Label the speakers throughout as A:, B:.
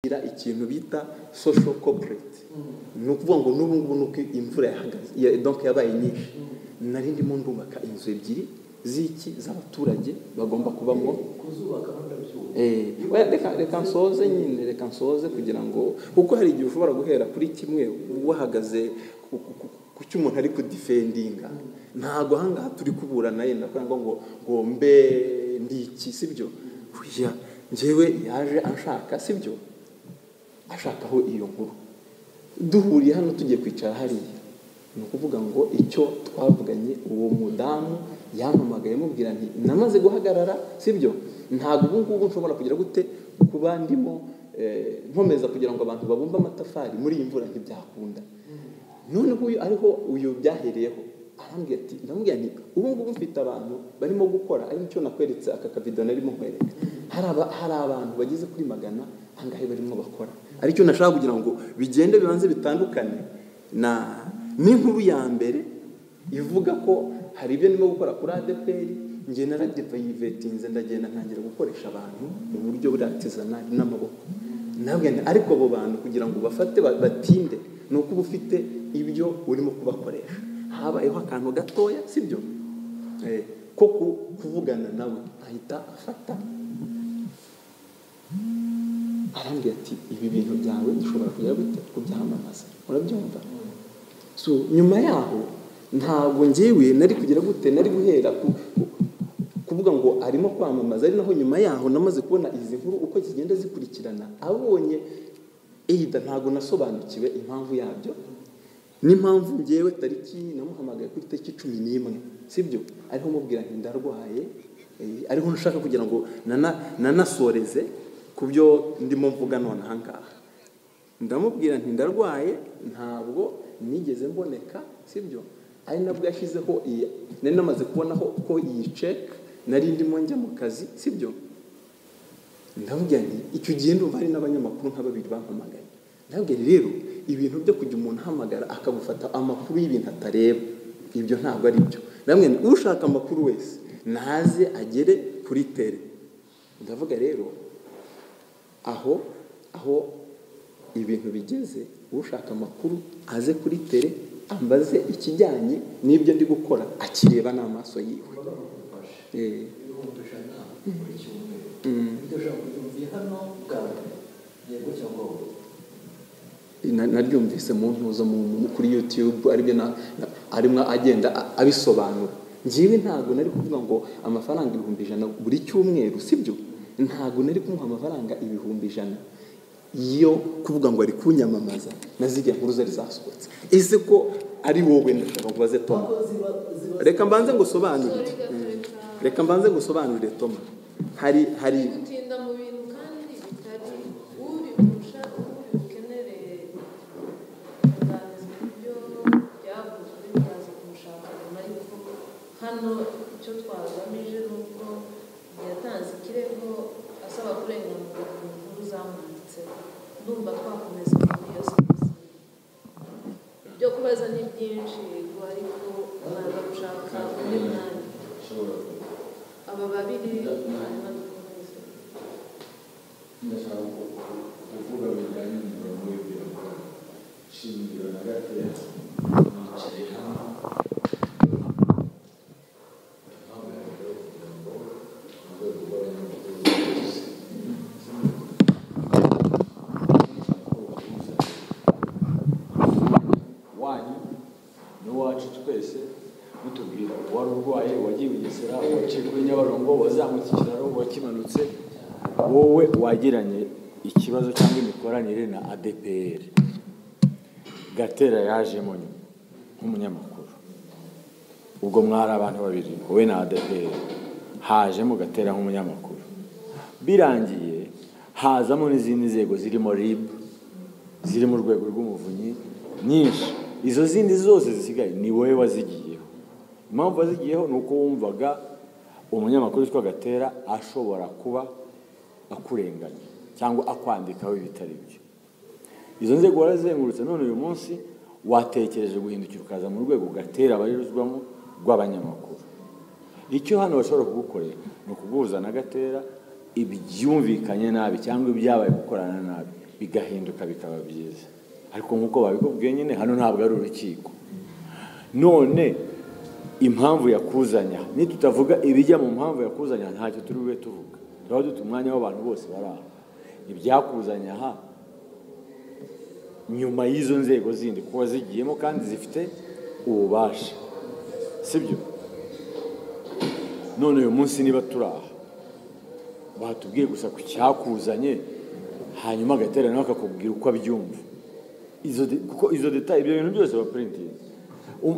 A: Kugira ikintu bita social corporate ni ukuvuga ngo n'ubu ngubu nuko imvura yahagaze ya- donc yabaye nyinshi nari ndimo ndubaka inzu ebyiri z'iki z'abaturage bagomba kubamo
B: kuzubaka banabyuka
A: Eh, oya, reka reka nsoze nyine reka nsoze kugira ngo kuko hari igihe ushobora guhera kuri kimwe wahagaze ku- ku- ku- ku cyo umuntu ari kudifendinga ntabwo ahangaha turi kuburana yenda kugira ngo ngo ngo mbe ndi iki sibyo oya njyewe yaje anshaka sibyo ashakaho iyo nkuru duhuriye hano tugiye kwicara hariya ni ukuvuga ngo icyo twavuganye uwo mudamu yampamagaye amubwira nti namaze guhagarara sibyo ntabwo ubu ngubu nshobora kugira gute kuba ndimo eh, nkomeza kugira ngo abantu babumbe amatafari muri iyi mvura ntibyakunda none nguyu ariho uyu byahereyeho arambwira ati ndamubwira nti ubu ngubu mfite abantu barimo gukora ari nicyo nakweretse aka kavido narimo nkwereka hari aba- hari abantu bageze kuri magana angahe barimo bakora aricyo nashaka kugira ngo bigende bibanze bitandukane na n'inkuru ya mbere ivuga ko hari ibyo ndimo gukora kuri adeperi njye naradivayivetinze ndagenda ntangira gukoresha abantu mu buryo buratizana n'amaboko nabwo ariko abo bantu kugira ngo bafate ba- batinde ni uko uba ufite ibyo urimo kubakoresha habayeho akantu gatoya sibyo Eh, ko ku- kuvugana nawe ahita afata arambwira ati ibi bintu byawe dushobora kujya gute kubyamamaza urabyumva so nyuma yaho ntabwo ngewe nari kugira gute nari guhera ku- ku- kuvuga ngo arimo kwamamaza ari naho nyuma yaho namaze kubona izi nkuru uko zigenda zikurikirana abonye eyida ntabwo nasobanukiwe impamvu yabyo n'impamvu ngewe tariki namuhamagaye kuri tariki cumi n'imwe sibyo ariho mubwira nti ndarwaye eh, ariho nshaka kugira ngo nana- nanasoreze ku byo ndimo mvuga nonaha ngaha ndamubwira nti ndarwaye ntabwo nigeze mboneka sibyo ari nabwo yashyizeho iyi nari namaze kubonaho ko iyi ceke nari ndimo njya mu kazi sibyo ndamubwira nti icyo gihe ndumva hari n'abanyamakuru nka babiri bampamagaye ndamubwira rero ibintu byo kujya umuntu ahamagara akagufata amakuru y'ibintu atareba ibyo ntabwo ari byo ndamubwira nti ushaka amakuru wese naze agere kuri tere ndavuga rero aho aho ibintu bigeze ushaka amakuru aze kuri tere ambaze ikijyanye n'ibyo ndi gukora akireba n'amaso yiwe
B: bamufashe
A: Eh,
B: ibihumbi ijana buri cyumweru
A: Mm.
B: ibyo ushobora kubyumviye hano bwawe yego cyangwa wowe
A: na- naryumvise mu ntuzo mu- mu- kuri youtube aribyo na- na- arimo agenda a- abisobanura njyewe ntabwo nari kuvuga ngo amafaranga ibihumbi ijana buri cyumweru sibyo ntabwo nari kumuha amafaranga ibihumbi ijana yo kuvuga ngo ari kunyamamaza na ziriya nkuru zari zasohotse ese ko ari wowe ndashaka kubaze toma
B: ziba ziba
A: reka mbanze ngusobanurire
C: Sorry, gatoreka.
A: reka mbanze ngusobanurire toma hari hari
C: gutinda mu bintu kandi bitari ubikurusha ubukenere kuganizwa ibyo byavuzwe bikaza kumushakana ariko hano icyo twagamije ni uko yatanze ikirego asaba kurenganurwa ku nkuru zamwanditseho ndumva twakomeza muri iyo serivisi ibyo kubaza ni byinshi yego ariko naza gushaka undi mwanya
B: ushobora kuba
C: aba babiri hanyuma dukomeze
B: ndashaka kuvuga bijyanye n'umurongo w'ibirango shingiro na gateya mwicaye hano impamvu ya mbere kugira ngo muze gukora n'amakuru yose
D: wanyu n'uwacu twese mutubwira uwari urwaye wagiye ugesera waciye kuri nyabarongo wazamutse ikiraro wakimanutse wowe wagiranye ikibazo cyangwa imikoranire na adepr gatera yajemo nyuma nk'umunyamakuru ubwo mwari abantu babiri wowe na adepr hajemo gatera nk'umunyamakuru birangiye hazamo n'izindi nzego zirimo ribu ziri mu rwego rw'umuvunyi nyinshi izo zindi zose zisigaye ni wowe wazigiyeho impamvu wazigiyeho ni uko wumvaga umunyamakuru witwa gatera ashobora kuba akurenganya cyangwa akwandikaho ibitari byo izo nzego warazengurutse none uyu munsi watekereje guhindukira ukaza mu rwego gatera bariruzwamo rw'abanyamakuru icyo hano bashobora kugukorera ni ukuguhuza na gatera ibyumvikanye nabi cyangwa ibyabaye gukorana nabi bigahinduka bikaba byiza ariko nk'uko babikubwiye nyine hano ntabwo ari urukiko none impamvu yakuzanya nitutavuga ibijya mu mpamvu yakuzanya ntacyo turi bube tuvuga turaba dufite umwanya w'abantu bose bari aho ibyakuzanya aha nyuma y'izo nzego zindi kuba zigiyemo kandi zifite ububasha sibyo none uyu munsi niba turi aha batubwiye gusa ku cyakuzanye hanyuma agatera nawe akakubwira uko abyumva izo de- kuko izo detaye ibyo bintu byose bapurintingi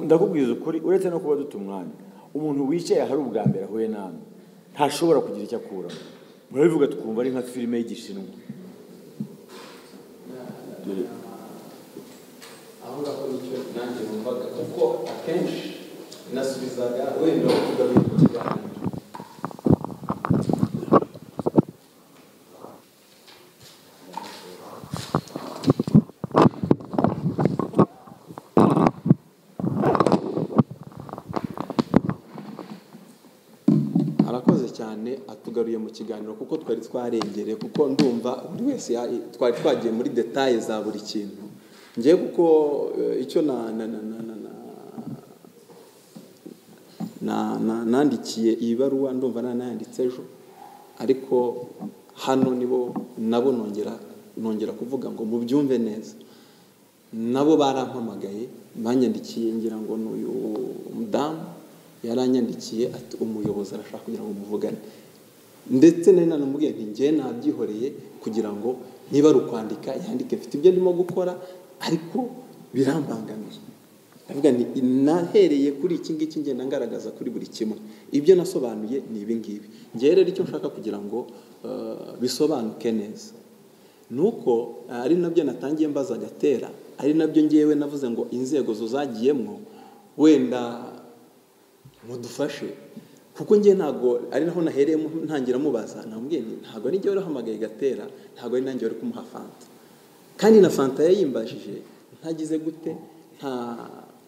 D: ndakubwiza ukuri uretse no kuba dute umwanya umuntu wicaye ahari ubwa mbere ahuye nawe ntashobora kugira icyo akuramo murabivuga tukumva ari nka filime y'igishinwa Dore,
E: aho ngaho nicyo nanjye numvaga kuko akenshi nasubizaga wenda bavuga biri mu kiganiro
A: arakoze cyane atugaruye mu kiganiro kuko twari twarengereye kuko ndumva buri wese ya- twari twagiye muri detaye za buri kintu ngewe kuko eh, icyo na na na na na na na- na- nandikiye iyi baruwa ndumva nanayanditse ejo ariko hano nibo nabo nongera nongera kuvuga ngo mubyumve neza nabo barampamagaye banyandikiye ngira ngo ni uyu mudamu yaranyandikiye ati umuyobozi arashaka kugira ngo muvugane ndetse nari nanamubwiye nti njyewe nabyihoreye kugira ngo niba ari ukwandika yandike mfite ibyo ndimo gukora ariko birambangamiye ndavuga nti nahereye kuri iki ngiki ngenda ngaragaza kuri buri kimwe ibyo nasobanuye ni ibi ngibi ngewe rero icyo nshaka kugira ngo eh, bisobanuke neza nuko ari nabyo natangiye mbaza agatera ari nabyo ngewe navuze ngo inzego zo zagiyemo wenda mudufashe kuko ngewe ntabwo ari naho nahereye mu- ntangira mubaza namubwiye nti ntabwo ari ngewe wahamagaye gatera ntabwo ari nanjye wari kumuha fanta kandi na fanta yayimbajije ntagize gute nta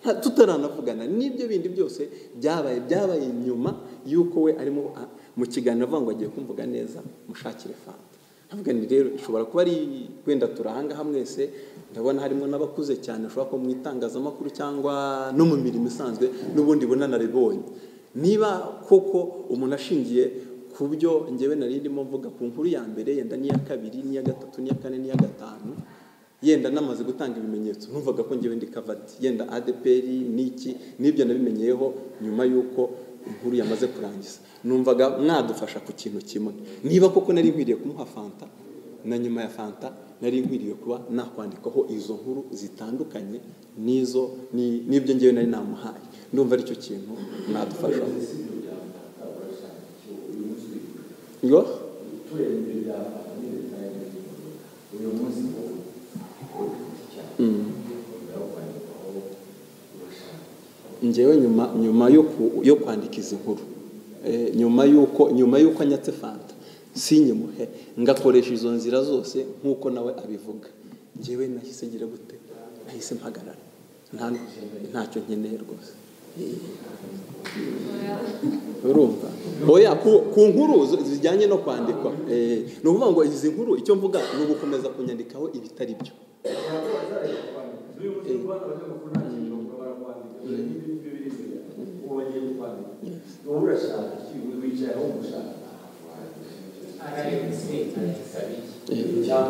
A: nta- tutaranavugana n'ibyo bindi byose byabaye byabaye nyuma y'uko we arimo a- mu kiganiro avuga ngo agiye kumvuga neza mushakire fanta ntabwo ni rero ishobora kuba ari wenda turi aha ngaha mwese ndabona harimo n'abakuze cyane ushobora kuba mu itangazamakuru cyangwa no mu mirimo isanzwe n'ubundi bunanaribonye niba koko umuntu ashingiye ku byo ngewe nari ndimo mvuga ku nkuru ya mbere yenda n'iya kabiri n'iya gatatu n'iya kane n'iya gatanu yenda namaze gutanga ibimenyetso numvaga ko ngewe ndi kavadi yenda ADPR niki nibyo nabimenyeyeho nyuma y'uko inkuru yamaze kurangiza numvaga mwadufasha ku kintu kimwe niba koko nari nkwiriye kumuha fanta na nyuma ya fanta nari nkwiriye kuba nakwandikaho izo nkuru zitandukanye n'izo ni- n'ibyo ngewe nari namuhaye ndumva aricyo kintu mwadufashaho ngo ngewe nyuma nyuma yo ku- yo kwandika izi nkuru eh, nyuma y'uko nyuma y'uko anyatse fanta sinyimuhe ngakoresha izo nzira zose nk'uko nawe abivuga ngewe nahise ngira gute nahise mpagarara nta ntacyo nkeneye rwose urumva oya ku, ku nkuru zo- zijyanye no kwandikwa eh, ni ukuvuga ngo izi nkuru icyo mvuga ni ugukomeza kunyandikaho ibitari byo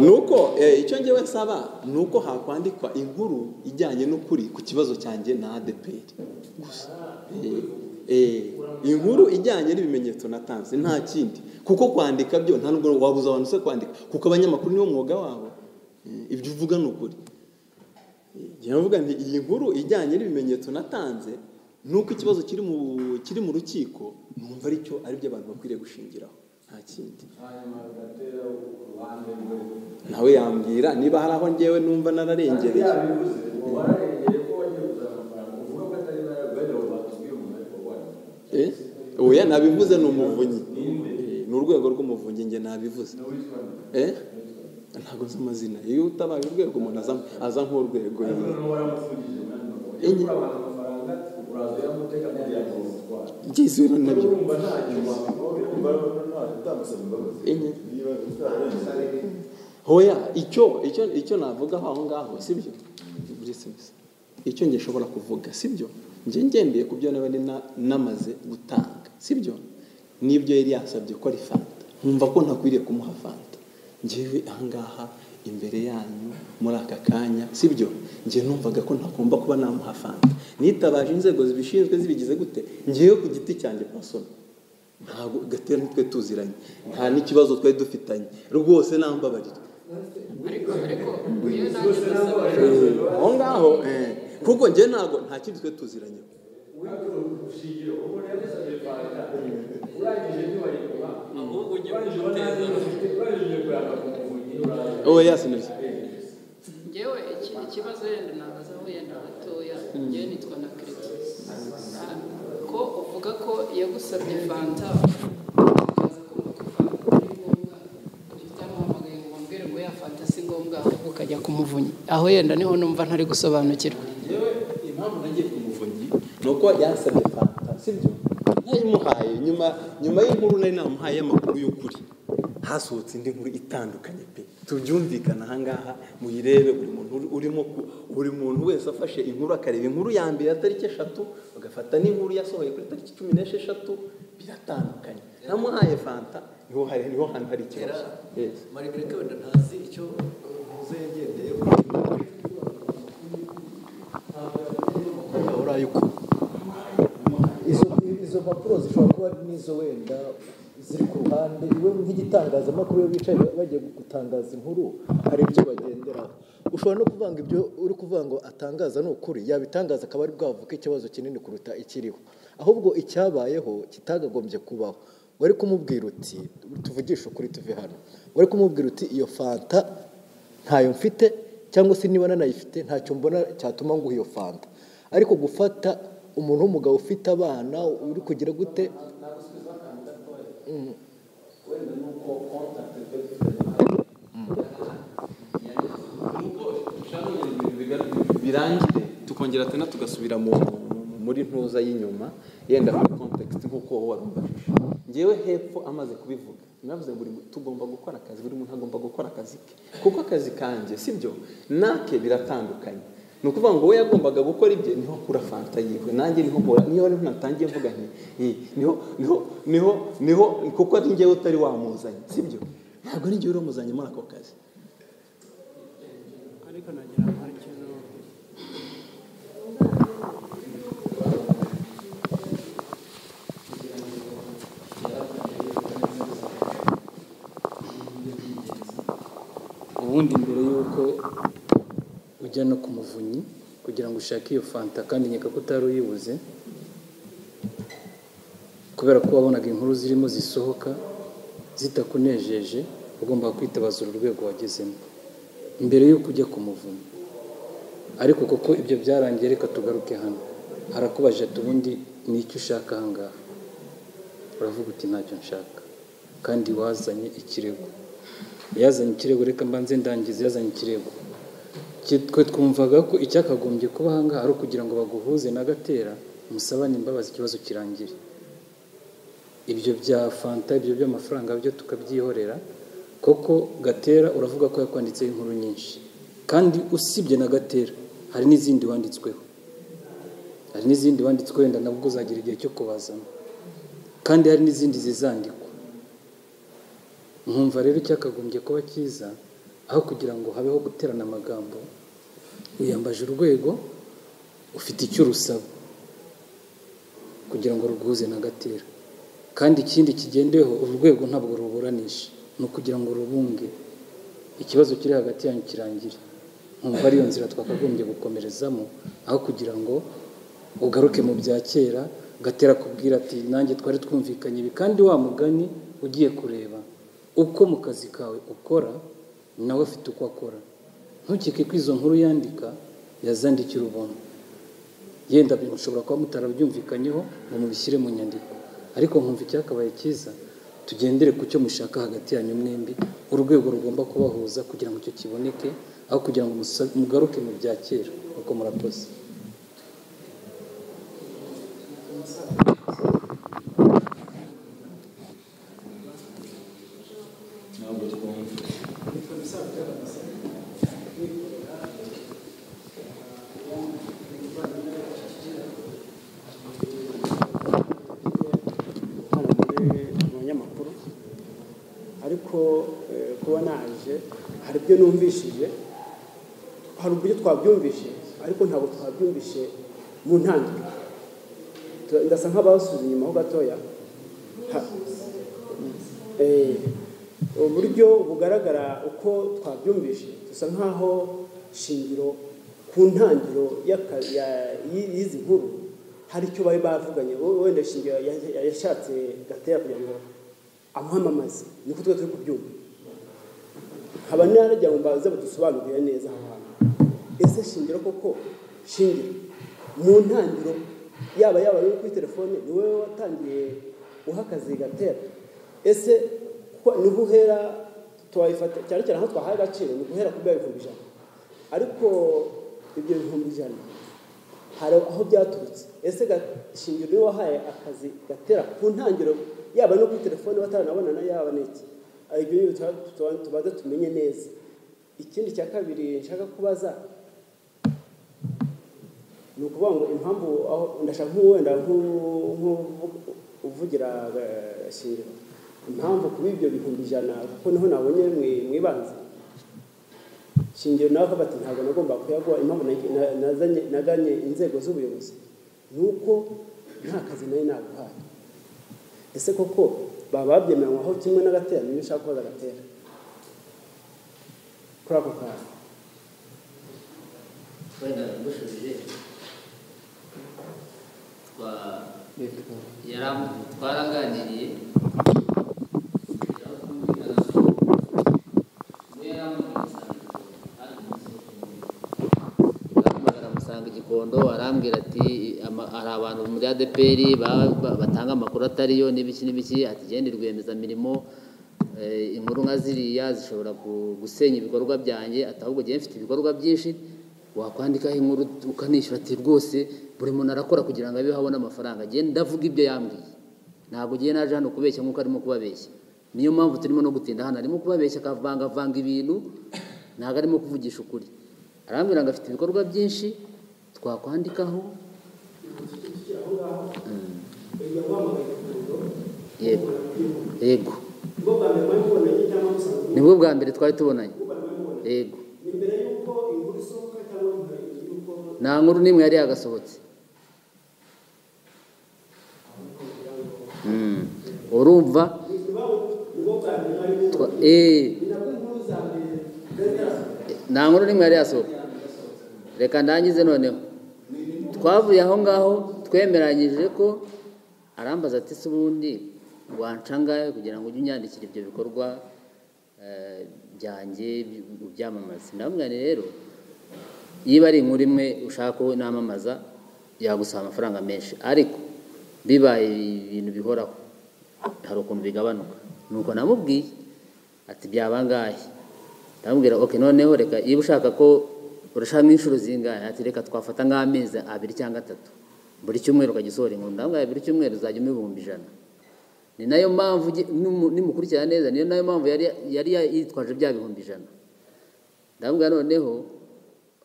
A: nuko eh, icyo ngewe nsaba ni uko hakwandikwa inkuru ijyanye n'ukuri ku kibazo cyanjye na adeperi gusa Eh, eh, inkuru ijyanye n'ibimenyetso natanze nta kindi kuko kwandika byo nta nubwo wabuza abantu se kwandika kuko abanyamakuru niwo mwuga wabo Eh, ibyo uvuga ni ukuri njyewe mvuga nti iyi nkuru ijyanye n'ibimenyetso natanze nuko ikibazo kiri mu kiri mu rukiko numva aricyo ari byo abantu bakwiriye gushingiraho nta kindi nawe yambwira niba hari aho ngewe numva nararengereye Eh? oya nabivuze ni umuvunyi Eh, ni urwego rw'umuvunyi njye nabivuze Eh? ntabwo nzi amazina iyo utabaye urwego umuntu aza- aza nk'urwego nyine. Enye- Ngezeho nabyo enye hoya icyo icyo icyo navuga aho ngaho sibyo icyo nge nshobora kuvuga sibyo nge ngendeye ku byo naba nina- namaze gutanga sibyo n'ibyo yari yasabye ko ari fanta nkumva ko ntakwiriye kumuha fanta ngewe ahangaha imbere yanyu muri aka kanya sibyo nge numvaga ko ntagomba kuba namuha fanta nitabaje inzego zibishinzwe zibigize gute ngewe ku giti cyanjye pasona ntabwo gatera nitwe tuziranye nta n'ikibazo twari dufitanye rwose nambabarira
F: ariko ariko iyo nanjye ndasaba
A: aho ngaho eh, kuko njye ntabwo nta kindi twari tuziranye
F: ahubwo ujye kumuteza
A: wowe yasinze
F: ngewe iki- ikibazo wenda nagazaho wenda gatoya ngewe nitwa na kerekisi ko uvuga ko yagusabye fanta ukaza kumuha fanta ari ngombwa utamuhamagaye ngo mbwire ngo ya fanta si ngombwa ahubwo ukajya kumuvunya aho yenda niho numva ntari gusobanukirwa
A: yewe impamvu nagiye ku muvunyi ni uko yasabye fanta sibyo nayimuhaye nyuma nyuma y'inkuru nari namuhaye y'amakuru y'ukuri hasohotse indi nkuru itandukanye pe tubyumvikana ahangaha muyirebe buri muntu uri- urimo ku- buri muntu wese afashe inkuru akareba inkuru ya mbere ya tariki eshatu agafata n'inkuru yasohoye kuri tariki cumi n'esheshatu biratandukanye namuhaye fanta niho hari- niho hantu hari ikibazo Yes.
E: margarita wenda ntazi icyo muze yagendeyeho uraye uko
G: izo izo mpapuro zishobora kuba ari n'izo wenda ziri ku ruhande iwe nk'igitangazamakuru iyo bicaye bagiye gutangaza inkuru hari ibyo bagenderaho ushobora no kuvanga ibyo uri kuvuga ngo atangaza ni ukuri yabitangaza akaba ari bwavuke ikibazo kinini kuruta ikiriho ahubwo icyabayeho kitagagombye kubaho wari kumubwira uti tuvugishe ukuri tuve hano wari kumubwira uti iyo fanta ntayo mfite cyangwa se niba nanayifite ntacyo mbona cyatuma nguha iyo fanta ariko gufata umuntu w'umugabo ufite abana uri kugira gute
A: birangire tukongera tena tugasubira mu mu- muri ntuza y'inyuma yenda kuri context nk'uko wowe warumbajije ngewe hepfo amaze kubivuga navuze ngo buri mu- tugomba gukora akazi buri muntu agomba gukora akazi ke kuko akazi kanjye sibyo nake biratandukanye ni ukuvuga ngo we yagombaga gukora ibye niho kura fanta yiwe nanjye niho nkora niyo rero natangiye mvuga nti "Eh, niho niho niho niho kuko ari ngewe utari wamuzanye sibyo ntabwo ari ngewe uramuzanye muri ako kazi
H: ariko nagira ngo hari ikintu ubundi mbere y'uko ujya no ku muvunyi kugira ngo ushake iyo fanta kandi nkeka ko utari uyibuze kubera ko wabonaga inkuru zirimo zisohoka zitakunejeje ugomba kwitabaza uru rwego wagezemo mbere y'uko ujya ku muvunyi ariko kuko ibyo byarangiye reka tugaruke hano harakubaje ati ubundi ni iki ushaka ahangaha uravuga uti ntacyo nshaka kandi wazanye ikirego yazanye ikirego reka mbanze ndangize yazanye ikirego Ki- twe twumvaga ko icyakagombye kuba ahangaha ari ukugira ngo baguhuze na gatera musabane imbabazi ikibazo kirangire ibyo bya fanta ibyo by'amafaranga byo tukabyihorera koko gatera uravuga ko yakwanditseho inkuru nyinshi kandi usibye na gatera hari n'izindi wanditsweho hari n'izindi wanditswe wenda nabwo uzagira igihe cyo kubazamo kandi hari n'izindi zizandikwa nkumva rero icyakagombye kuba cyiza aho kugira ngo habeho guterana amagambo wiyambaje urwego ufite icyo urusaba kugira ngo ruguhuze na gatera kandi ikindi kigendeweho uru rwego ntabwo ruburanisha ni ukugira ngo rubunge ikibazo kiri hagati yanyu kirangire nkumva ariyo nzira twakagombye gukomerezamo aho kugira ngo ugaruke mu bya kera gatera kubwira ati nanjye twari twumvikanye ibi kandi wa mugani ugiye kureba uko mu kazi kawe ukora nawe afite uko akora ntukeke ko izo nkuru yandika yazandikira ubuntu yenda mushobora kuba mutarabyumvikanyeho ngo mubishyire mu nyandiko ariko nkumva icyakabaye cyiza tugendere ku cyo mushaka hagati yanyu mwembi urwego rugomba kubahuza kugira ngo icyo kiboneke aho kugira ngo musa- mugaruke mu bya kera uko murakoze
E: ntabwo twumva
I: hari ibyo numvishije hari uburyo twabyumvishe ariko ntabwo twabyumvishe mu ntangiriro Tu- ndasa nk'abasubiza inyuma ho gatoya Ha- Eh, uburyo bugaragara uko twabyumvishe dusa nk'aho shingiro ku ntangiriro y'aka- ya- y'i- y'izi nkuru hari icyo bari bavuganye we- wenda shingiro ya- ya- yashatse gatera kugira ngo amuhamamaze niko twe turi kubyumva haba n'aharajya mu baza badusobanurira neza aho hantu ese shingiro koko shingiro mu ntangiriro yaba yaba ari kuri telefone ni wowe watangiye uhakaze gatera ese ko- ni uhera twayifata cyane cyane aho twahaye agaciro ni guhera ku bya bihumbi ijana ariko ibyo bihumbi ijana hari aho byaturutse ese ga- shingiro niwe wahaye akazi gatera ku ntangiriro yaba no kuri telefone bataranabonana yaba n'iki Hari ibyo ni ibyo tuba- tubanza tumenye neza ikindi cya kabiri nshaka kubaza ni ukuvuga ngo impamvu aho ndashaka nk'uwenda nk'uvugira shingiro impamvu kuba ibyo bihumbi ijana kuko niho nabonye mwi- mwibanze shingiro nawe akavuga ati ntabwo nagomba kuyaguha impamvu na- na- nazanye- naganye inzego z'ubuyobozi ni uko nta kazi nayo naguhaye ese koko baba babyemeranywaho kimwe n'agatera niba ushaka koza agatera kuri ako kantu
A: wenda nagushubije twa- yaram- twaraganiriye aramusanga igikondo arambwira ati ama- hari abantu muri adpr ba- ba- batanga amakuru atari yo n'ibiki n'ibiki ati genda rwiyemezamirimo eh, inkuru nka ziriya zishobora ku- gusenya ibikorwa byanjye ati ahubwo njyewe mfite ibikorwa byinshi wakwandikaho inkuru ukanishyura ati rwose buri muntu arakora kugira ngo abeho abone amafaranga njyewe ndavuga ibyo yambwiye ntabwo ugiye naje hano kubeshya nk'uko arimo kubabeshya niyo mpamvu turimo no gutinda hano arimo kubabeshya akavangavanga ibintu ntabwo arimo kuvugisha ukuri arambwira ngo afite ibikorwa byinshi twakwandikaho Mm. yego yego nibwo bwa mbere twari tubonanye yego nta nkuru n'imwe yari yagasohotse Mm. urumva Twa- eh. nta nkuru n'imwe yari yasohoka reka ndangize noneho twavuye aho ngaho twemeranyije ko arambaza ati se ubundi wancangaye kugira ngo ujye unyandikira ibyo bikorwa eh, byanjye by- ubyamamaze ndamubwira nti rero niba ari inkuru imwe ushaka ko namamaza yagusaba amafaranga menshi ariko bibaye ibintu bihoraho hari ukuntu bigabanuka nuko namubwiye ati byaba angahe ndamubwira ok noneho reka niba ushaka ko urashaka nk'inshuro zingahe ati reka twafata nk'amezi abiri cyangwa atatu buri cyumweru ukajya usohora inkuru ndamubwira buri cyumweru uzajya umpa ibihumbi ijana ni nayo mpamvu uge- numu- nimukurikirana neza niyo nayo mpamvu yari yari yitwaje bya bihumbi ijana ndamubwira noneho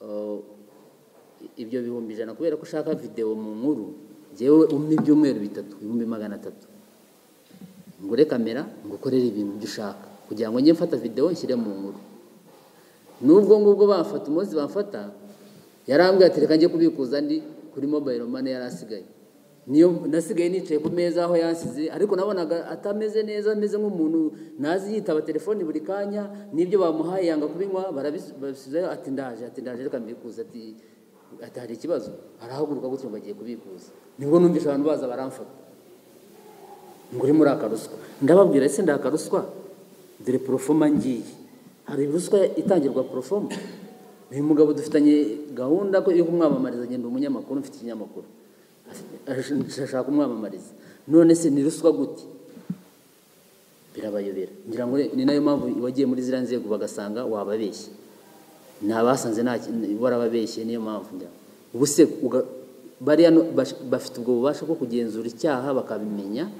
A: uh, ibyo bihumbi ijana kubera ko ushaka videwo mu nkuru njyewe umpe ibyumweru bitatu ibihumbi magana atatu ngure kamera ngukorere ibintu byo ushaka kugira ngo njye mfata videwo nshyire mu nkuru n'ubwo ngubwo bafata umunsi bafata yarambwiye ati reka njye kubikuza ndi kuri mobayiro mane yari asigaye niyo nasigaye nicaye ku meza aho yasize ariko nabonaga atameze neza ameze nk'umuntu nazi yitaba telefoni buri kanya n'ibyo bamuhaye yanga kubinywa barabisubizayo ati ndaje ati ndaje reka mbikuza ati ati hari ikibazo arahaguruka gutyo ngo agiye kubikuza nibwo numvisha abantu baza baramfata ngo urimo uraka ruswa ndababwira ese ndaka ruswa dore porofoma ngiye hari ruswa itangirwa porofoma uyu mugabo dufitanye gahunda ko yo kumwamamariza agenda umunyamakuru mfite ikinyamakuru Ash- ashaka kumwamamariza none se ni ruswa gute birabayobera ngira ngo ni nayo mpamvu wagiye muri ziriya nzego bagasanga wababeshye ntabasanze nta kintu- warababeshye niyo mpamvu njya ubu se uga- bariya no- bash- bafite ubwo bubasha bwo kugenzura icyaha bakabimenya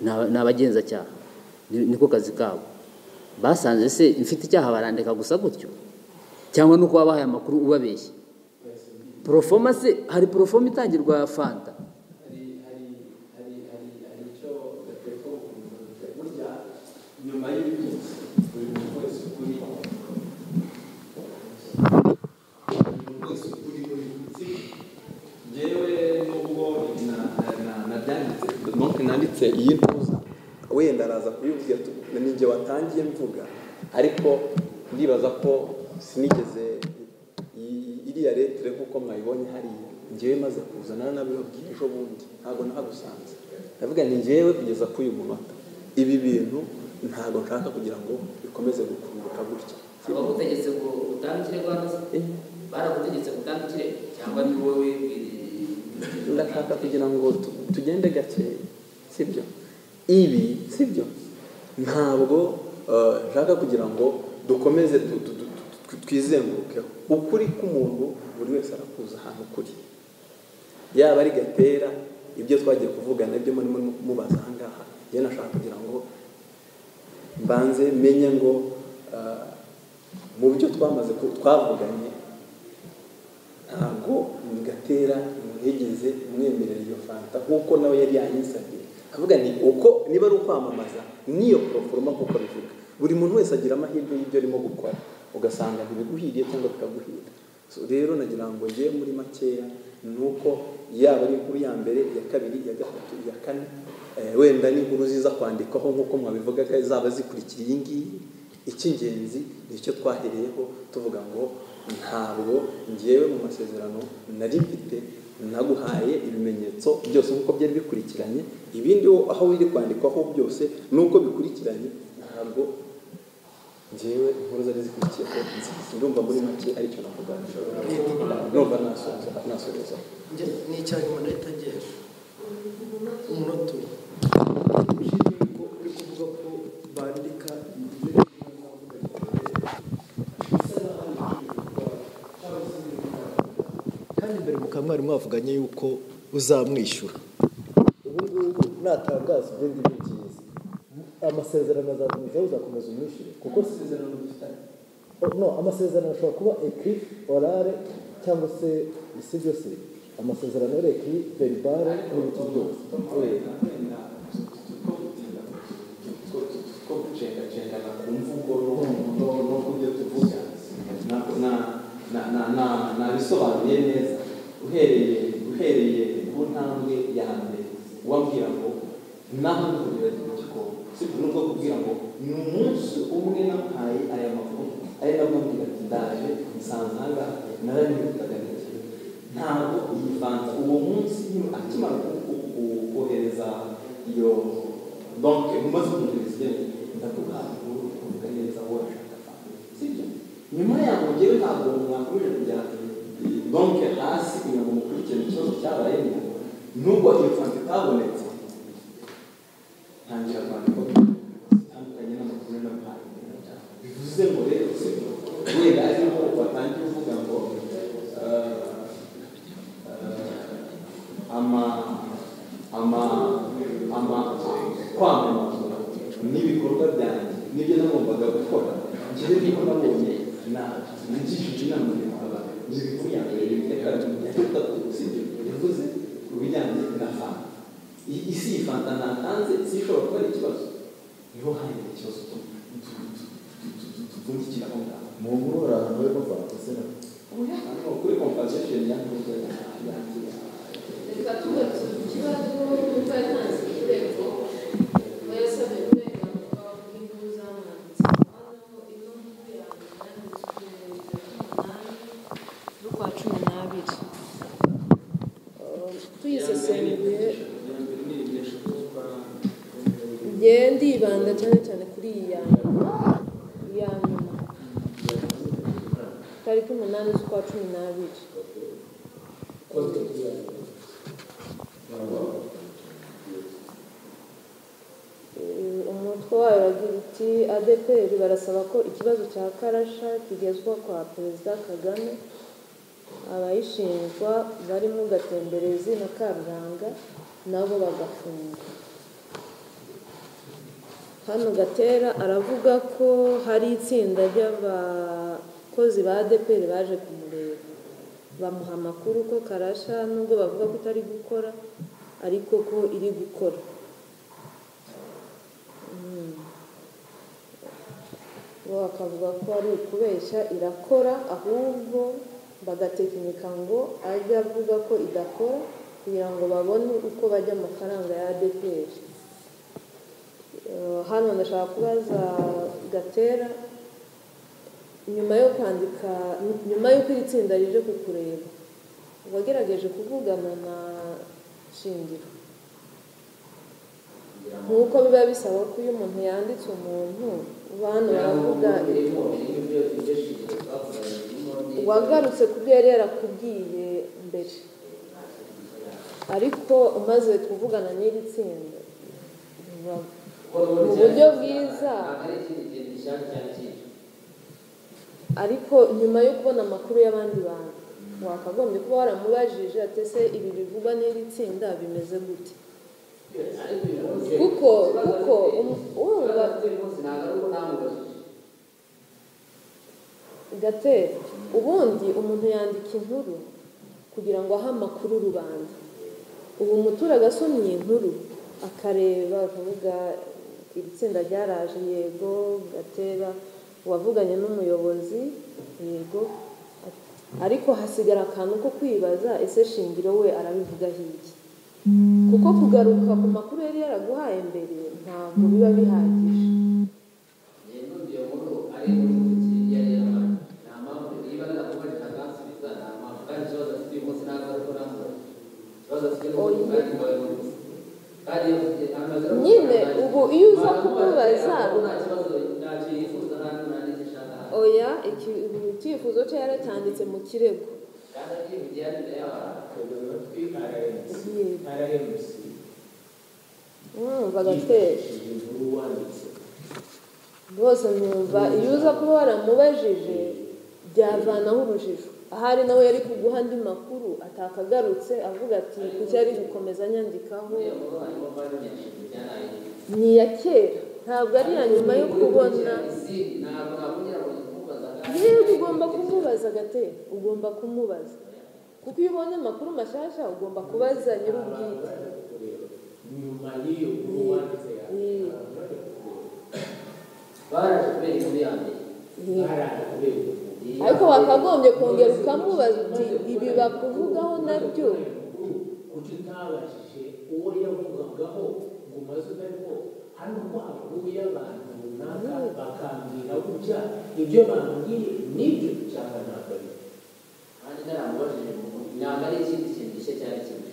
A: Ni- ni abagenzacyaha Ni- niko kazi kabo basanze se mfite icyaha barandika gusa gutyo cyangwa nuko wabahaye amakuru ubabeshya porofoma se hari porofoma itangirwa fanta
J: hari icyo gatereko burya nyuma y'ibyo
A: mfite iyi ntuza wenda araza kuyibwira ninjye watangiye mvuga ariko ndibaza ko sinigeze i- iriya letire nk'uko mwayibonye hariya ngewe maze kuza nari nabibabwiye ejo bundi ntabwo nahagusanze ndavuga ni ngewe kugeza kuri uyu munota ibi bintu ntabwo nshaka kugira ngo bikomeze gukunguka gutya
K: abagutegetse ngo utange ikirego baragutegetse ngo utange ikirego cyangwa ni wowe
A: ndashaka kugira ngo tu- tugende gake sibyo ibi sibyo ntabwo eh, nshaka kugira ngo dukomeze tu- tu- tu- tu- tu- twizengurukeho ukuri k'umuntu buri wese arakuza ahantu kuri yaba ari gatera ibyo twagiye kuvuga nabyo murimo mubaza aha ngaha njyewe nashaka kugira ngo mbanze menye ngo eh, mu byo twamaze ku- twavuganye ntabwo mugatera mwegeze mwemerera iyo fanta nk'uko nawe yari yanyisabye avuga ni uko niba ari ukwamamaza n'iyo poroforoma nk'uko bivuga buri muntu wese agira amahirwe y'ibyo arimo gukora ugasanga ntibiguhiriye cyangwa bikaguhira So, rero nagira ngo njye muri makeya ni uko yaba ari inkuru ya mbere iya kabiri iya gatatu iya kane eh, wenda n'inkuru ziza kwandikwaho nk'uko mwabivugaga zaba zikurikira iyi ngiyi icy'ingenzi nicyo twahereyeho tuvuga ngo ntabwo ngewe mu masezerano nari mfite naguhaye ibimenyetso byose nk'uko byari bikurikiranye ibindi wo- aho biri kwandikwaho byose n'uko bikurikiranye ntabwo ngewe inkuru zari zikurikiyeho nzi- ndumva muri make aricyo navuga numva nasoza nasoza
L: ni icyarimwe nahita ngenda umunota umwe
G: kandi mbere mukaba mwari mwavuganye yuko uzamwishyura ubu ngubu natangaza ibindi byiza amasezerano azakomeza uzakomeza umwishyure kuko isezerano dufitanye no amasezerano ashobora kuba ekri orare cyangwa se si byose amasezerano ari ekri veribare n'ibiti byose
E: gucengacengana ku mvugo no no ku byo tuvuga na- na- na- na- na- nabisobanuye neza uhereye uhereye ku ntambwe ya mbere ubabwira ngo naho duhurira mu gikombe sibyo nubwo kubwira ngo ni umunsi umwe namuhaye aya makuru ari namubwira ati ndaje nsanze aha ngaha narabimutaga niki ntabwo yivanze uwo munsi nyine akimara ku- ku- ku- kohereza iyo donke umaze kumwohereza igihembo ndavuga inkuru ukumva neza wowe urashaka fanta sibyo nyuma yaho ngewe ntabwo mwakomeje kujya donke hasi kugira ngo mukurikirane ikibazo cyabayemo nubwo iyo fanta itabonetse ntangira kwandika bitandukanye n'amakuru n'amahanga bivuze ngo rero sibyo wenda ariho batangiye kuvuga ngo eh, ama ama ama kwamamaza n'ibikorwa byanjye nibyo nagombaga gukora ngewe niba nabonye na nagishije inama y'abana n'ibikorwa ya mbere ya kabiri ya gatatu sibyo yavuze ku bijyanye na fanta I- isi iyi fanta ntatanze sishobora kuba ari ikibazo niho hari ikibazo tu- tu- tu- tu- tu- tuvungikira aho ngaho
B: mu nkuru hari ahantu hari kumfata se na
E: Hano kuri compensation yakozwe yanjye
C: reka tugarutse ku kibazo kuko yatanze ikirego kuba yasabye uburenganzira bw'inkuru zamwanditse hano ino nkuru yanjye yanditswe umunani z'ukwa cumi n'abiri tuyisesenguye njye ndibanda cyane cyane kuri iyi ya nyuma iya nyuma tariki umunani z'ukwa cumi n'abiri Eh, umutwe wayo uragira uti adeperi barasaba ko ikibazo cya karasha kigezwa kwa perezida kagame abayishinjwa barimo gatemberezi na karuranga nabo bagafungwa hano gatera aravuga ko hari itsinda ry'abakozi ba adeperi baje kumureba bamuha amakuru ko karasha nubwo bavuga ko itari gukora ariko ko iri gukora Mm. bo bakavuga ko ari ukubeshya irakora ahubwo bagatekinika ngo ajye avuga ko idakora kugira ngo babone uko bajya amafaranga ya adeperi Eh, hano ndashaka kubaza gatera nyuma yo kwandika nyuma y'uko iri tsinda rije kukureba wagerageje kuvugana na shingiro nk'uko biba bisaba ko iyo umuntu yanditse umuntu bantu baravuga wagarutse ku byo yari yarakubwiye mbere ariko umaze kuvugana n'iri tsinda biba- mu buryo bwiza ariko nyuma yo kubona amakuru y'abandi bantu wakagombye kuba waramubajije ati ese ibi bivugwa n'iri tsinda bimeze gute kuko kuko um- urumva gate ubundi umuntu yandika inkuru kugira ngo ahe amakuru rubanda ubu umuturage asomye iyi nkuru akareba akavuga iri tsinda ryaraje yego gatera uwavuganye n'umuyobozi yego ariko hasigara akantu ko kwibaza ese shingiro we arabivuga hirya kuko kugaruka ku makuru yari yaraguhaye mbere ntabwo biba bihagije nyine ubu iyo uza kukubaza oya iki- icyifuzo cye yaracyanditse mu kirego mwumva gatera rwose mwumva iyo uza kuba waramubajije byavanaho urujijo ahari nawe yari kuguha andi makuru atakagarutse avuga ati kuki yari gukomeza anyandikaho ni iya kera ntabwo ari iya nyuma yo kubona rero ugomba kumubaza gatera ugomba kumubaza kuko iyo ubonye amakuru mashyashya ugomba kubaza nyir'ubwite Ni- ariko wakagombye kongera ukamubaza uti ibi bakuvugaho nabyo
L: kuki utabashije uwo yavugagaho ngo umaze utarimo hano ko havuye abantu runaka bakambwira gutya ibyo bambwiye nibyo cyangwa ntabwo ari byo
K: kandi naramubajije ngo ntabwo ari ikindi kintu gishya cyari kimwe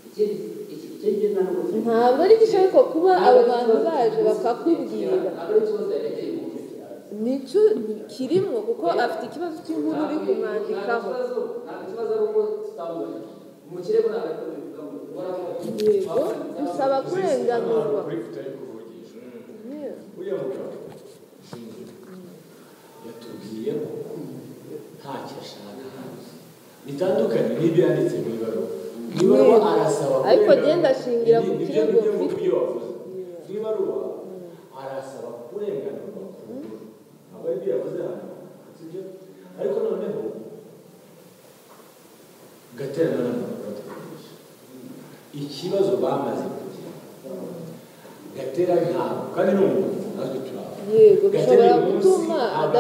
K: ikindi icyo ngicyo ntabwo
C: ntabwo ari gishya ariko kuba abo bantu baje bakakubwira
K: ntabwo ari ikibazo yarekeye mu mutwe
C: nicyo ni- kirimo kuko afite ikibazo cy'inkuru uri kumwandikaho
K: ntabwo ikibazo ari uko tutamubajije mu kirego ntabwo ari ko bivuga ngo ukora
C: yego bisaba kurenganurwa Yeah.
D: uriya mugabo yatubwiye ko ntacyo ashaka hano bitandukanye n'ibyo yanditse mu ibaruwa mu ibaruwa arasaba
C: ariko
D: kurenga-
C: genda ashingira ku
D: Ni- nibyo-
C: kirego
D: nibyo mu
C: mfite.
D: byo wavuze mu ibaruwa arasaba kurenganurwa ku nkuru ntabwo ari ibyo yavuze hano sibyo ariko noneho gatera n'abantu ikibazo bamaze kugira gatera ntabwo kandi ni umuntu natwe turaho
C: yego
D: Gatera
C: bishobora
D: uyu munsi
C: gutuma
D: ntabwo